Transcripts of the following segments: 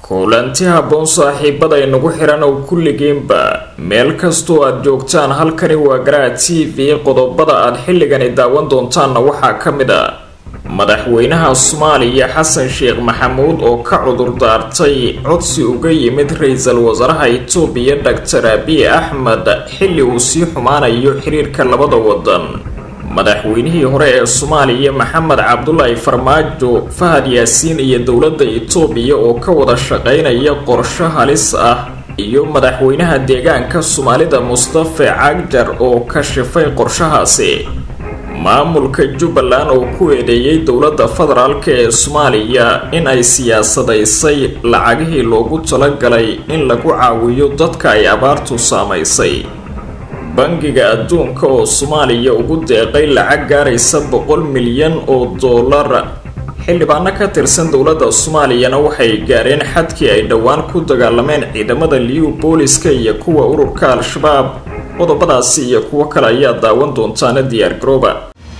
kulanti habboon saaxiibada inagu xiran oo kulligiinba meel kastoo aad joogtaan halkani waa garaa t v qodobada aad xilligani daawan doontaanna waxaa ka mid a madaxweynaha soomaaliya xasan sheekh maxamuud oo ka cudur daartay codsi uga yimid ra-iisul wasaaraha itoobiya doctor abiy axmed xilli uu sii xumaanayo xiriirka labada wadan madaxweynihii hore ee soomaaliya maxamed cabdulaahi farmaajo fahad yaasiin iyo dowladda itoobiya oo ka wada shaqeynaya qorsho halis ah iyo madaxweynaha deegaanka soomaalida mustafe cagjar oo kashifay qorshahaasi maamulka jubbaland oo ku eedeeyay dowladda federaalk ee soomaaliya in ay siyaasadaysay lacagihii loogu talagalay in lagu caawiyo dadka ay abaartu saamaysay bangiga adduunka oo soomaaliya ugu deeqay lacag gaaraysa boqol milyan oo dollar xildhibaano ka tirsan dowladda soomaaliyana waxay gaareen xadkii ay dhowaan ku dagaalameen ciidamada liu booliska iyo kuwa ururka al-shabaab qodobadaasi iyo kuwo kale ayaa daawan doontaana diyaar garooba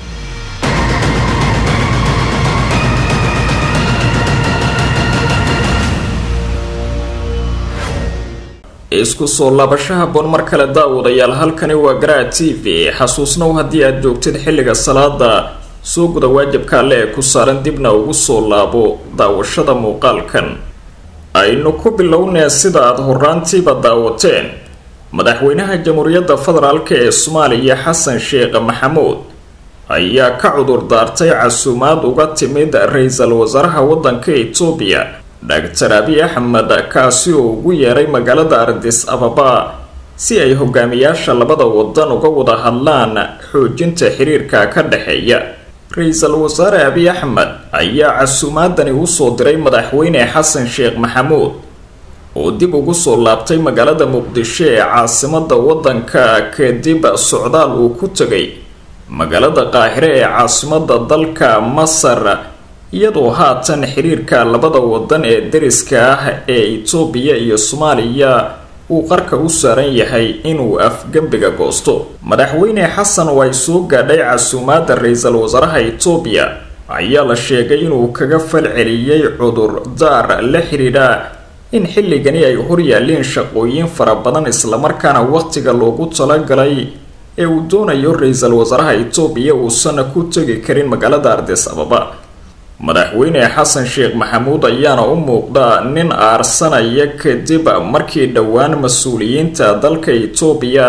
isku soo laabashaha boon mar kale daawadayaal halkani waa garaa t v xasuusnow haddii aad joogtid xilliga salaada soo guda waajibka alle ee ku saaran dibna ugu soo laabo daawashada muuqaalkan aynu ku bilownee sida aada horaantiiba daawateen madaxweynaha jamhuuriyadda federaalk ee soomaaliya xasan sheekh maxamuud ayaa ka cudur daartay casuumaad uga timid ra-iisul wasaaraha waddanka itoobiya doctor abiy axmed kaasi oo ugu yeeray magaalada ardis ababa si ay hogaamiyaasha labada wadan uga wada hadlaan xoojinta xiriirka ka dhexeeya ra-iisul wasaare abiy axmed ayaa casuumaadani usoo diray madaxweyne xasan sheekh maxamuud oo dib ugu soo laabtay magaalada muqdisho ee caasimada wadanka kadib socdaal uu ku tegay magaalada qaahire ee caasimada dalka masar iyadoo haatan xiriirka labada wadan ee dariska ah ee itoobiya iyo soomaaliya uu qarka u saaran yahay inuu afgembiga goosto madaxweyne xasan oo ay soo gaadhay casuumaada ra-iisul wasaaraha itoobiya ayaa la sheegay inuu kaga falceliyey cudur daar la xidhiidha in xilligani ay horyaaleen shaqooyin fara badan islamarkaana waqtiga loogu talagalay ee uu doonayo ra-iisul wasaaraha itoobiya uusan ku tegi karin magaalada ardis ababa madaxweyne xasan sheekh maxamuud ayaana u muuqda nin aarsanaya kadib markii dhowaan mas-uuliyiinta dalka itoobiya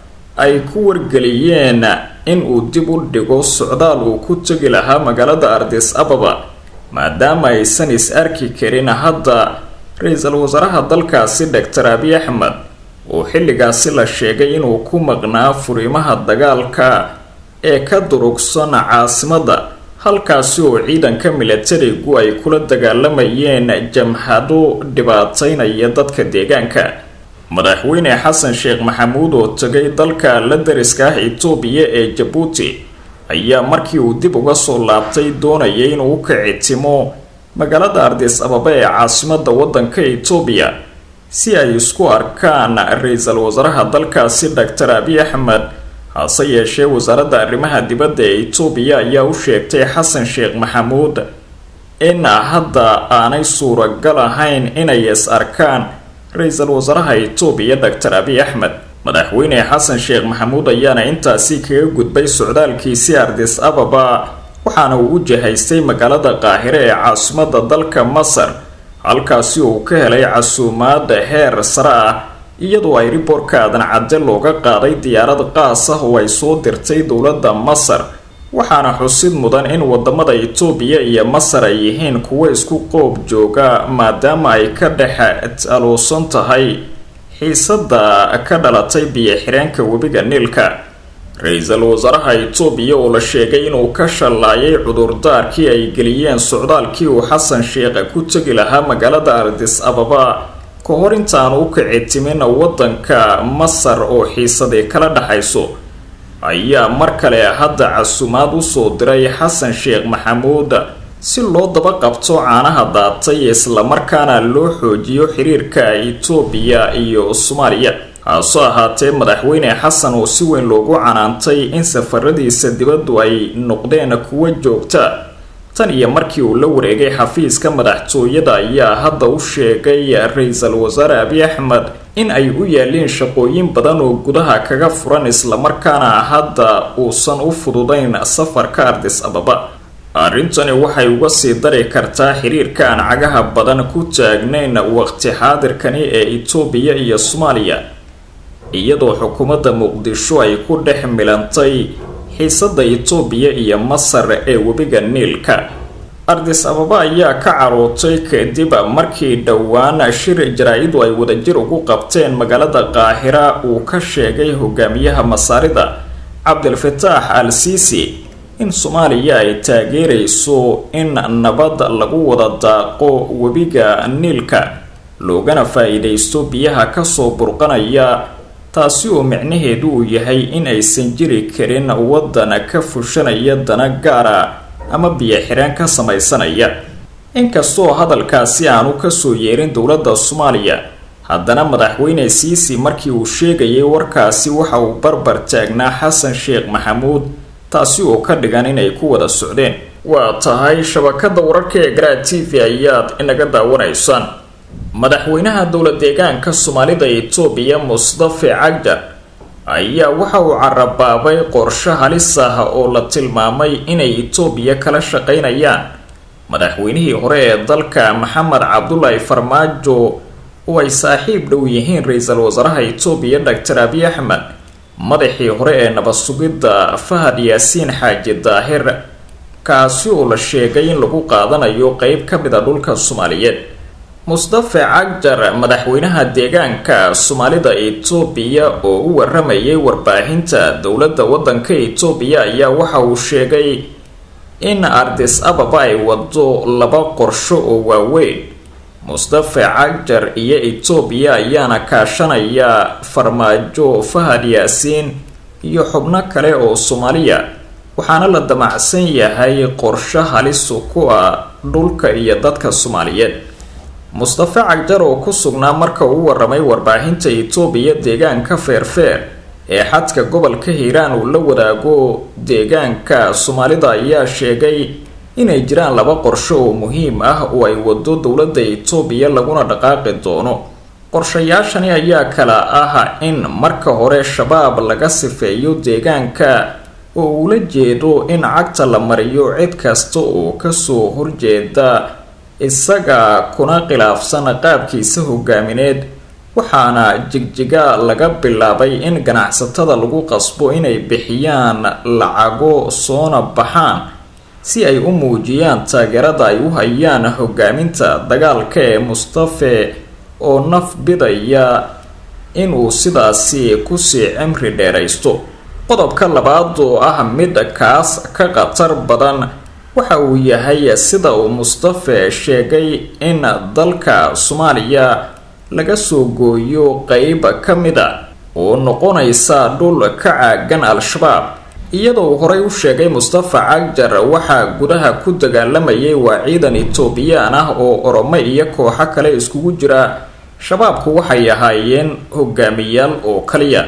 ay ku wargeliyeen in uu dib u dhigo socdaal uu ku tegi lahaa magaalada ardis ababa maadaama aysan is arki karin hadda ra-iisul wasaaraha dalkaasi doctor abiy axmed oo xilligaasi la sheegay inuu ku maqnaa furimaha dagaalka ee ka durugsan caasimada halkaasi oo ciidanka milatarigu ay kula dagaalamayeen jamhado dhibaataynaya dadka deegaanka madaxweyne xasan sheekh maxamuud oo tegay dalka la dariska ah itoobiya ee jabuuti ayaa markii uu dib uga soo laabtay doonayay inuu u kicitimo magaalada ardis ababa ee caasimada wadanka itoobiya si ay isku arkaan ra-iisul wasaaraha dalkaasi doctor abiy axmed hase yeeshee wasaaradda arrimaha dibadda ee itoobiya ayaa u sheegtay xasan sheekh maxamuud in hadda aanay suuragal ahayn inay is arkaan ra-iisul wasaaraha itoobiya doctor abiy axmed madaxweyne xasan sheekh maxamuud ayaana intaasi kaga gudbay socdaalkiisii ardis ababa waxaana uu u jahaystay magaalada qaahire ee caasimada dalka masar halkaasi uu ka helay casuumaad heer sare ah iyadoo ay riboorka aadan cadde looga qaaday diyaarad qaas ah oo ay soo dirtay dowladda masar waxaana xusid mudan in wadamada itoobiya iyo masar ay yihiin kuwo isku qoob jooga maadaama ay ka dhex aluusan tahay xiisada ka dhalatay biyo-xireenka webiga niilka ra-iisul wasaaraha itoobiya oo la sheegay inuu ka shallaayay cudurdaarkii ay geliyeen socdaalkii uu xasan sheekh ku tegi lahaa magaalada ardis ababa ka hor intaan u kici timin wadanka masar oo xiisadii kala dhexayso ayaa mar kale hadda casuumaad usoo diray xasan sheekh maxamuud si loo daba qabto caanaha daatay islamarkaana loo xoojiyo xiriirka itoobiya iyo soomaaliya haaso ahaatee madaxweyne xasan oo si weyn loogu canaantay in safaradiisa dibaddu ay noqdeen kuwo joogta tan iyo markii uu la wareegay xafiiska madaxtooyada ayaa hadda u sheegay ra-iisul wasaare abiy axmed in ay u yaaleen shaqooyin badan oo gudaha kaga furan islamarkaana hadda uusan u fududayn safarka ardis ababa arrintani waxay uga sii dari kartaa xiriirka aan cagaha badan ku taagnayn waqti xaadirkani ee itoobiya iyo soomaaliya iyadoo xukuumadda muqdisho ay ku dhex milantay xiisada itoobiya iyo masar ee webiga niilka ardis ababa ayaa ka carootay kadib markii dhowaan shir jaraa-idu ay wadajir ugu qabteen magaalada qaahira uu ka sheegay hogaamiyaha masaarida cabdilfataax al siisi in soomaaliya ay taageerayso in nabad lagu wada daaqo webiga niilka loogana faa-iidaysto biyaha kasoo burqanaya taasi oo micnaheedu uu yahay in aysan jiri karin waddan ka fushanaya dana gaara ama biyo xireen ka samaysanaya inkastoo hadalkaasi aanu kasoo yeerin dowladda soomaaliya haddana madaxweyne siisi markii uu sheegayay warkaasi waxa uu barbar taagnaa xasan sheekh maxamuud taasi oo ka dhigan inay ku wada socdeen waa tahay shabakada wararka ee garaa t v ayaad inaga daawanaysaan madaxweynaha dowla deegaanka soomaalida itoobiya mustafe cagjar ayaa waxa uu carabaabay qorshe halis ah oo la tilmaamay inay itoobiya kala shaqaynayaan madaxweynihii hore ee dalka maxamed cabdulaahi farmaajo oo ay saaxiib dhow yihiin ra-iisul wasaaraha itoobiya doctor abiy axmed madaxii hore ee nabad sugidda fahad yaasiin xaaji daahir kaasi oo la sheegay in lagu qaadanayo qeyb ka mid a dhulka soomaaliyeed mustafe cagjar madaxweynaha deegaanka soomaalida itoobiya oo u waramayay warbaahinta dowladda waddanka itoobiya ayaa waxa uu sheegay in ardis ababa ay wado laba qorsho oo waaweyn mustafe cagjar iyo itoobiya ayaana kaashanaya farmaajo fahad yaasiin iyo xubno kale oo soomaaliya waxaana la damacsan yahay qorsho halisu ku ah dhulka iyo dadka soomaaliyeed mustafe cagjar oo ku sugnaa marka uu waramay warbaahinta itoobiya deegaanka feerfeer ee xadka gobolka hiiraan uu la wadaago deegaanka soomaalida ayaa sheegay inay jiraan laba qorsho oo muhiim ah oo ay wado dowladda itoobiya laguna dhaqaaqi doono qorshayaashani ayaa kala ah in marka hore shabaab laga sifeeyo deegaanka oo ula jeedo in cagta la mariyo cid kasta oo kasoo horjeeda isaga kuna khilaafsan qaabkiisa hogaamineed waxaana jigjiga laga bilaabay in ganacsatada lagu qasbo inay bixiyaan lacago soona baxaan si ay u muujiyaan taageerada ay u hayaan hogaaminta dagaalka ee mustafe oo naf bidaya inuu sidaasi kusii cimri dheeraysto qodobka labaad oo ah mid kaas ka khatar badan waxa uu yahay sida uu mustafe sheegay in dalka soomaaliya laga soo gooyo qeyb ka mid a oo noqonaysa dhul ka caagan al-shabaab iyadoo horey u sheegay mustafa cagjar waxaa gudaha ku dagaalamayay waa ciidan etoobiyaan ah oo oromo iyo kooxo kale iskugu jira shabaabku waxay ahaayeen hogaamiyaal oo kaliya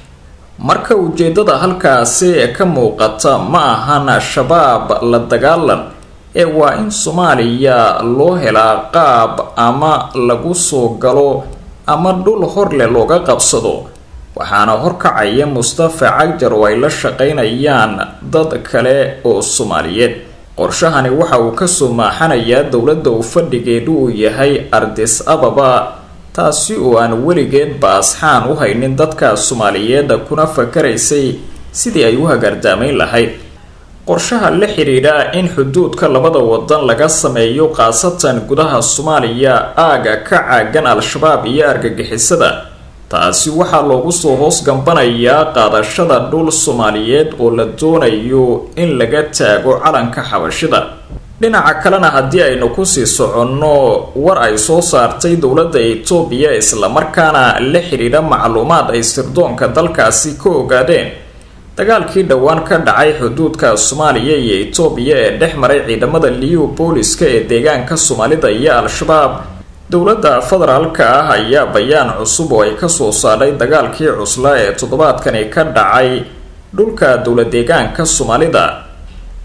marka ujeedada halkaasi ka muuqata ma ahan shabaab la dagaalan ee waa in soomaaliya loo helaa qaab ama lagu soo galo ama dhul horleh looga qabsado waxaana horkacaya mustafa cagjar oo ay la shaqaynayaan dad kale oo soomaaliyeed qorshahani waxa uu kasoo maaxanayaa dowladda uu fadhigeedu uu yahay ardis ababa taasi oo aan weligeed baasxaan u haynin dadka soomaaliyeed kuna fakaraysay sidii ay u hagaardaamayn lahayd qorshaha la xidhiidha in xuduudka labada wadan laga sameeyo khaasatan gudaha soomaaliya aaga ka caagan al-shabaab iyo argagixisada taasi waxaa loogu soo hoos gambanayaa qaadashada dhul soomaaliyeed oo la doonayo in laga taago calanka xabashida dhinaca kalena haddii aynu kusii soconno war ay soo saartay dowladda etoobiya islamarkaana la xidhiidha macluumaad ay sirdoonka dalkaasi ka ogaadeen dagaalkii dhowaan ka dhacay xuduudka soomaaliya iyo etoobiya ee dhex maray ciidamada liyu booliska ee deegaanka soomaalida iyo al-shabaab dowladda federaalka ah ayaa bayaan cusub oo ay kasoo saadhay dagaalkii cuslaa ee toddobaadkani ka dhacay dhulka dowla deegaanka soomaalida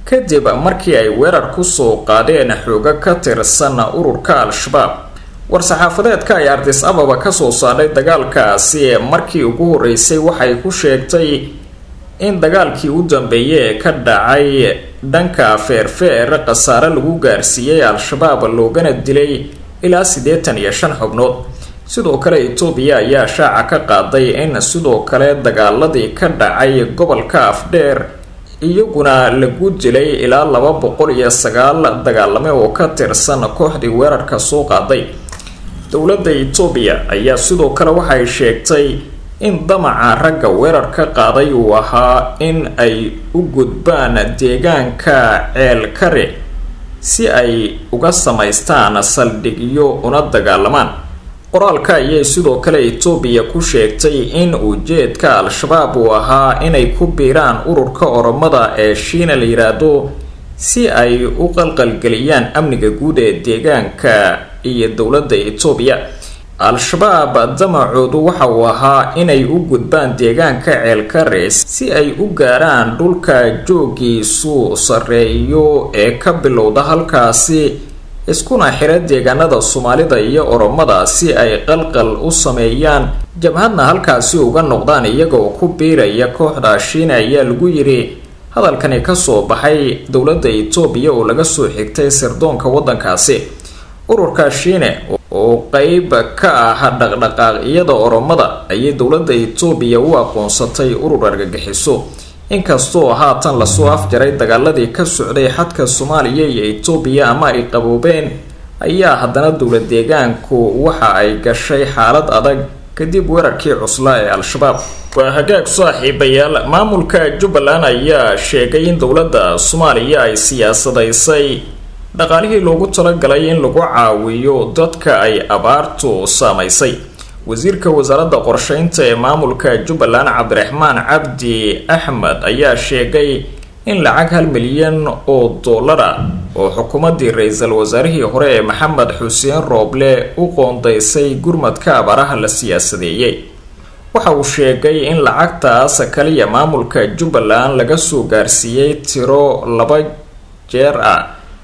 kadib markii ay weerar kusoo qaadeen xoogo ka tirsan ururka al-shabaab war-saxaafadeedka ay ardis ababa kasoo saadhay dagaalkaasi markii ugu horeysay waxay ku sheegtay in dagaalkii u dambeeyay ee ka dhacay dhanka feerfeer khasaare lagu gaarsiiyey al-shabaab loogana dilay ilaa siddeetan iyo shan xubnood sidoo kale etoobiya ayaa shaaca ka qaaday in sidoo kale dagaaladii ka dhacay gobolka afdheer iyaguna lagu dilay ilaa laba boqol iyo sagaal dagaalame oo ka tirsan kooxdii weerarka soo qaaday dowladda etoobiya ayaa sidoo kale waxay sheegtay in damaca ragga weerarka qaaday uu ahaa in ay u gudbaan deegaanka ceelkare si ay uga samaystaan saldhigyo una dagaalamaan qoraalka ayay sidoo kale etoobiya ku sheegtay in ujeedka al-shabaab uu ahaa inay ku biiraan ururka oromada ee shiina la yiraahdo si ay u qalqalgeliyaan amniga guud ee deegaanka iyo dowladda etoobiya al-shabaab damacoodu waxa uu ahaa inay u gudbaan deegaanka ceelkare si ay u gaaraan dhulka joogiisu sarreeyo ee ka bilowda halkaasi iskuna xira deegaanada soomaalida iyo oromada si ay qalqal u sameeyaan jabhadna halkaasi uga noqdaan iyagoo ku biiraya kooxda shiina ayaa lagu yidhi hadalkani kasoo baxay dowladda etoobiya oo laga soo xigtay sirdoonka waddankaasi ururka shiine oo qeyb ka ah dhaqdhaqaaqyada oromada ayay dowladda etoobiya u aqoonsatay urur argagixiso inkastoo haatan lasoo afjaray dagaaladii ka socday xadka soomaaliya iyo etoobiya ama ay qaboobeen ayaa haddana dowla deegaanku waxa ay gashay xaalad adag kadib weerarkii cuslaa ee al-shabaab waa hagaag saaxiibayaal maamulka jubbaland ayaa sheegay in dowladda soomaaliya ay siyaasadaysay dhaqaalihii loogu talagalay in lagu caawiyo dadka ay abaartu saamaysay wasiirka wasaaradda qorsheynta ee maamulka jubbaland cabdiraxmaan cabdi axmed ayaa sheegay in lacag hal milyan oo dollara oo xukuumaddii ra-iisul wasaarihii hore ee maxamed xuseen rooble u qoondaysay gurmadka abaaraha la siyaasadeeyey waxa uu sheegay in lacagtaas kaliya maamulka jubbaland laga soo gaarsiiyey tiro laba jeer ah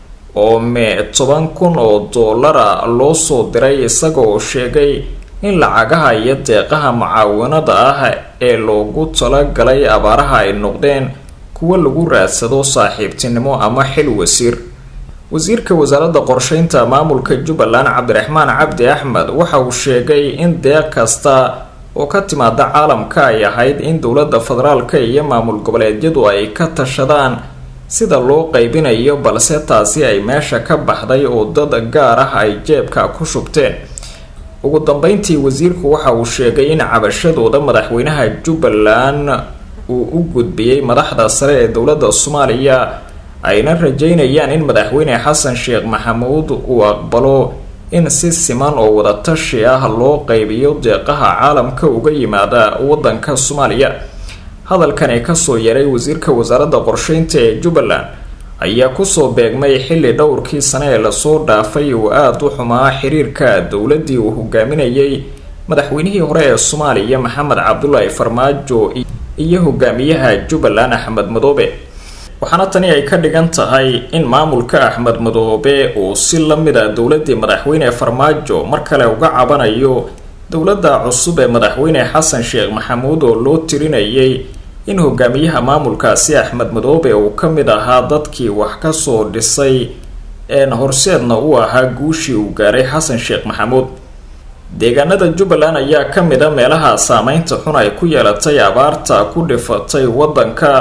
oo me toban kun oo dollara loo soo diray isagoo sheegay in lacagaha iyo deeqaha mucaawanada ah ee loogu talagalay abaaraha ay noqdeen kuwo lagu raadsado saaxiibtinimo ama xil wasiir wasiirka wasaaradda qorsheynta maamulka jubbaland cabdiraxmaan cabdi axmed waxa uu sheegay in deeq kasta oo ka timaada caalamka ay ahayd in dowladda federaalka iyo maamul goboleedyadu ay ka tashadaan sida loo qaybinayo balse taasi ay meesha ka baxday oo dad gaar ah ay jeebka ku shubteen ugu dambeyntii wasiirku waxa uu sheegay in cabashadooda madaxweynaha jubbaland uu u gudbiyey madaxda sare ee dowladda soomaaliya ayna rajeynayaan in madaxweyne xasan sheekh maxamuud uu aqbalo in si siman oo wadatashi ah loo qaybiyo deeqaha caalamka uga yimaada wadanka soomaaliya hadalkani kasoo yaray wasiirka wasaaradda qorsheynta ee jubbaland ayaa kusoo beegmay xilli dhowrkii sane ee lasoo dhaafay uu aada u xumaa xiriirka dowladdii uu hogaaminayay madaxweynihii hore ee soomaaliya maxamed cabdulaahi farmaajo iyo hogaamiyaha jubbaland axmed madoobe waxaana tani ay ka dhigan tahay in maamulka axmed madoobe uu si lamid a dowladii madaxweyne farmaajo mar kale uga cabanayo dowladda cusub ee madaxweyne xasan sheekh maxamuud oo loo tirinayay in hogaamiyaha maamulkaasi axmed madoobe uu ka mid ahaa dadkii wax kasoo dhisay een horseedna uu ahaa guushii uu gaaray xasan sheekh maxamuud deegaanada jubbaland ayaa ka mid a meelaha saameynta xun ay ku yeelatay abaarta ku dhifatay waddanka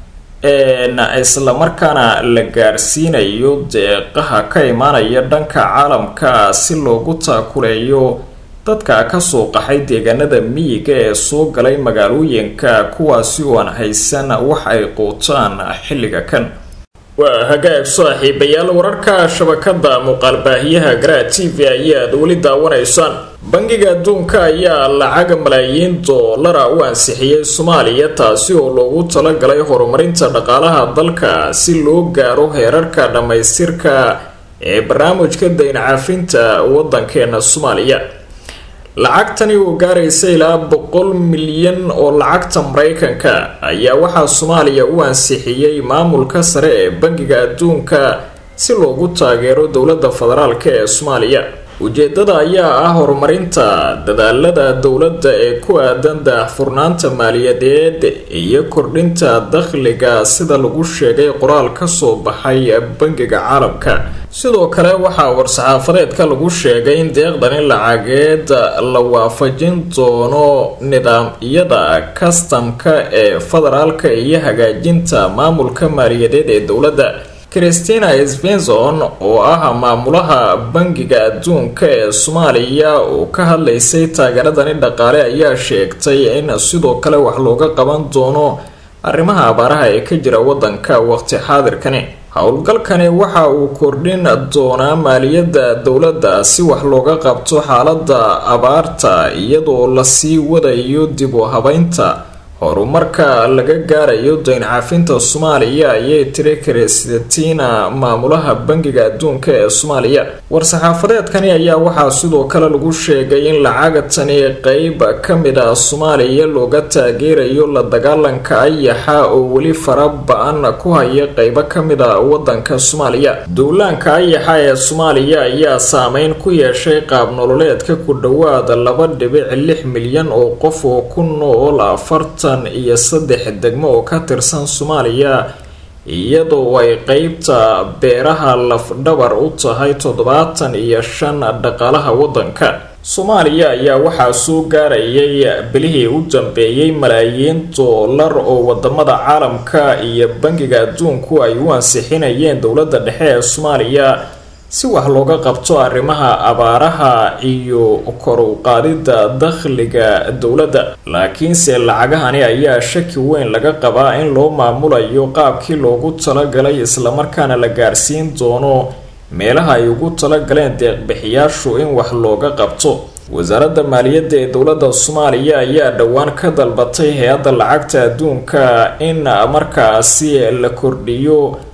islamarkaana la gaarsiinayo deeqaha ka imaanaya dhanka caalamka si loogu taakuleeyo dadka kasoo qaxay deegaanada miyiga ee soo galay magaalooyinka kuwaasi oo aan haysan wax ay quutaan xilliga kan waa hagaag saaxiibayaal wararka shabakada muuqaalbaahiyaha garaa t v ayaad weli daawanaysaan bangiga adduunka ayaa lacag malaayiin doolara u ansixiyey soomaaliya taasi oo loogu talagalay horumarinta dhaqaalaha dalka si loo gaaro heerarka dhammaystirka ee barnaamijka dayn cafinta wadankeena soomaaliya lacagtani oo gaaraysa ilaa boqol milyan oo lacagta maraykanka ayaa waxaa soomaaliya u ansixiyey maamulka sare ee bangiga adduunka si loogu taageero dowladda federaalk ee soomaaliya ujeedada ayaa ah horumarinta dadaalada dowladda ee ku aadan daahfurnaanta maaliyadeed iyo kordhinta dakhliga sida lagu sheegay qoraal ka soo baxay bangiga caalamka sidoo kale waxaa war-saxaafadeedka lagu sheegay in deeqdani lacageed la waafajin doono nidaamyada kastamka ee federaalka iyo hagaajinta maamulka maaliyadeed ee dowladda christina svenson oo ah maamulaha bangiga adduunka ee soomaaliya oo ka hadlaysay taageeradani dhaqaale ayaa sheegtay in sidoo kale wax looga qaban doono arrimaha abaaraha ee ka jira wadanka waqti xaadirkani howlgalkani waxa uu kordhin doonaa maaliyadda dowladda si wax looga qabto xaalada abaarta iyadoo lasii wadayo dib u habeynta horumarka laga gaarayo dayn caafinta soomaaliya ayay tiri kristina maamulaha bangiga adduunka ee soomaaliya war-saxaafadeedkani ayaa waxaa sidoo kale lagu sheegay in lacagtani qeyb ka mid ah soomaaliya looga taageerayo la dagaalanka ayaxa oo weli fara ba-an ku haya qeybo ka mid a wadanka soomaaliya duulaanka ayaxa ee soomaaliya ayaa saameyn ku yeeshay qaab nololeedka ku dhowaada laba dhibic lix milyan oo qof oo ku nool afartan iyo saddex degmo oo ka tirsan soomaaliya iyadoo ay qeybta beeraha lafdhabar u tahay toddobaatan iyo shan dhaqaalaha wadanka soomaaliya ayaa waxaa soo gaarayay bilihii u dambeeyey malaayiin doolar oo wadamada caalamka iyo bangiga adduunku ay u ansixinayeen dowladda dhexe ee soomaaliya si wax looga qabto arrimaha abaaraha iyo kor u qaadida dakhliga dowladda laakiinse lacagahani ayaa shaki weyn laga qabaa in loo maamulayo qaabkii loogu talagalay islamarkaana la gaarsiin doono meelaha ay ugu talagaleen deeqbixiyaashu in wax looga qabto wasaaradda maaliyadda ee dowladda soomaaliya ayaa dhowaan ka dalbatay hay-adda lacagta adduunka in markaasi la kordhiyo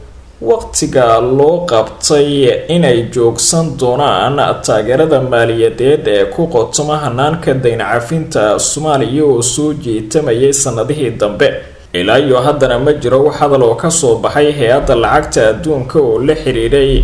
waqtiga loo qabtay inay joogsan doonaan taageerada maaliyadeed ee ku qotoma hanaanka dayn cafinta soomaaliya oo soo jiitamayay sanadihii dambe ilaa iyo haddana ma jiro wax hadal oo kasoo baxay hay-adda lacagta adduunka oo la xiriiray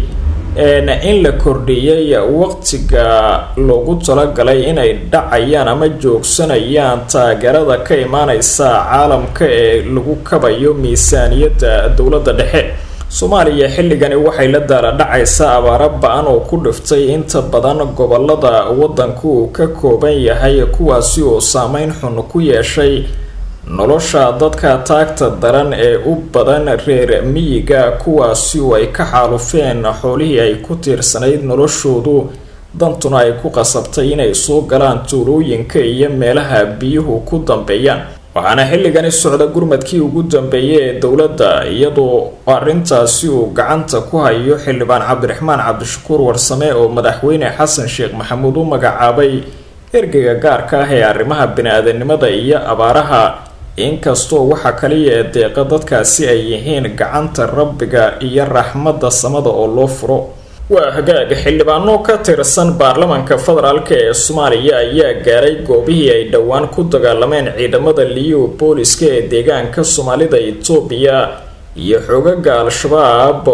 in la kordhiyay waqtiga loogu talagalay inay dhacayaan ama joogsanayaan taageerada ka imaaneysa caalamka ee lagu kabayo miisaaniyadda dowladda dhexe soomaaliya xilligani waxay la daala dhacaysaa abaaro ba-an oo ku dhiftay inta badan gobolada wadanku uu ka kooban yahay kuwaasi oo saameyn xun ku yeeshay nolosha dadka taagta daran ee u badan reer miyiga kuwaasi oo ay ka xaalufeen xoolihii ay ku tiirsanayd noloshoodu dantuna ay ku qasabtay inay soo galaan tuulooyinka iyo meelaha biyuhu ku dambeeyaan waxaana xilligani socda gurmadkii ugu dambeeyay ee dowladda iyadoo arrintaasi uu gacanta ku hayo xildhibaan cabdiraxmaan cabdishakuur warsame oo madaxweyne xasan sheekh maxamuud u magacaabay ergeyga gaarka ah ee arrimaha bini-aadanimada iyo abaaraha inkastoo waxa kaliya ee deeqa dadkaasi ay yihiin gacanta rabbiga iyo raxmadda samada oo loo furo waa hagaag xildhibaano ka tirsan baarlamanka federaalk ee soomaaliya ayaa gaaray goobihii ay dhowaan ku dagaalameen ciidamada liyo booliska ee deegaanka soomaalida itoobiya iyo xoogaga al-shabaab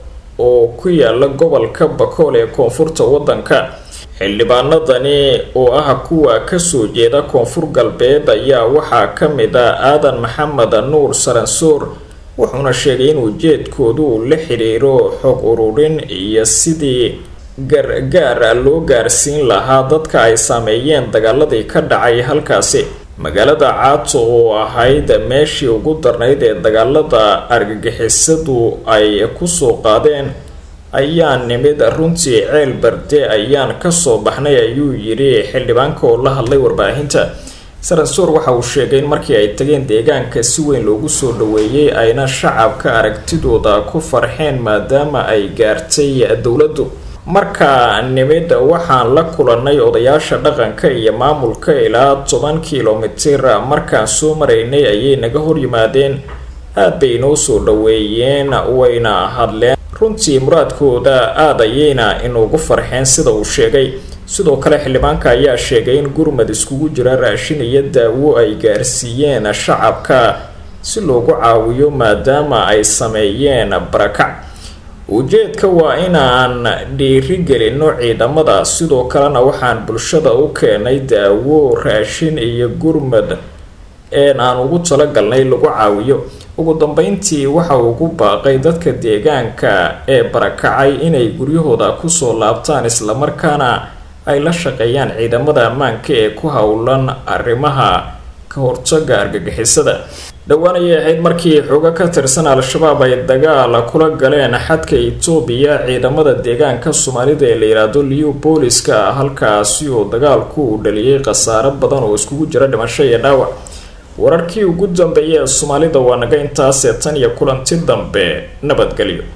oo ku yaala gobolka bakool ee koonfurta wadanka xildhibaanadani oo ah kuwa kasoo jeeda koonfur galbeed ayaa waxaa ka mid ah aadan maxamed nuur saransoor wuxuuna sheegay in ujeedkoodu uu la xiriiro xog ururin iyo sidii gargaara loo gaarsiin lahaa dadka ay saameeyeen dagaaladii ka dhacay halkaasi magaalada caato oo ahayd meeshii ugu darnayd ee dagaalada argagixisadu ay kusoo qaadeen ayaa nimid runtii ceel barde ayaan kasoo baxnay ayuu yidhi xildhibaanka oo la hadlay warbaahinta saransoor waxa uu sheegay in markii ay tageen deegaanka si weyn loogu soo dhaweeyey ayna shacabka aragtidooda ku farxeen maadaama ay gaartay dowladdu markaa nimid waxaan la kulanay odayaasha dhaqanka iyo maamulka ilaa toban kilomitir markaan soo maraynay ayay naga horyimaadeen aad bay inoo soo dhaweeyeen wayna hadleen runtii muraadkooda aad ayayna inuugu farxeen sida uu sheegay sidoo kale xildhibaanka ayaa sheegay in gurmad iskugu jira raashin iyo daawo ay gaarsiiyeen shacabka si loogu caawiyo maadaama ay sameeyeen barakac ujeedka waa inaan dhiirigelino ciidamada sidoo kalena waxaan bulshada u keenay daawo raashin iyo gurmad een aan ugu talagalnay lagu caawiyo ugu dambeyntii waxa uu ku baaqay dadka deegaanka ee barakacay inay guryahooda kusoo laabtaan islamarkaana ay la shaqeeyaan ciidamada ammaanka ee ku howlan arrimaha ka hortaga argagixisada dhowaan ayay ahayd markii xoogo ka tirsan al-shabaab ay dagaal kula galeen xadka etoobiya ciidamada deegaanka soomaalida ee la yidhaahdo liu booliska halkaasi oo dagaalku uu dhaliyay khasaaro badan oo iskugu jira dhimasho iyo dhaawac wararkii ugu dambeeyay ee soomaalida waa naga intaasee tan iyo kulanti dambe nabadgelyo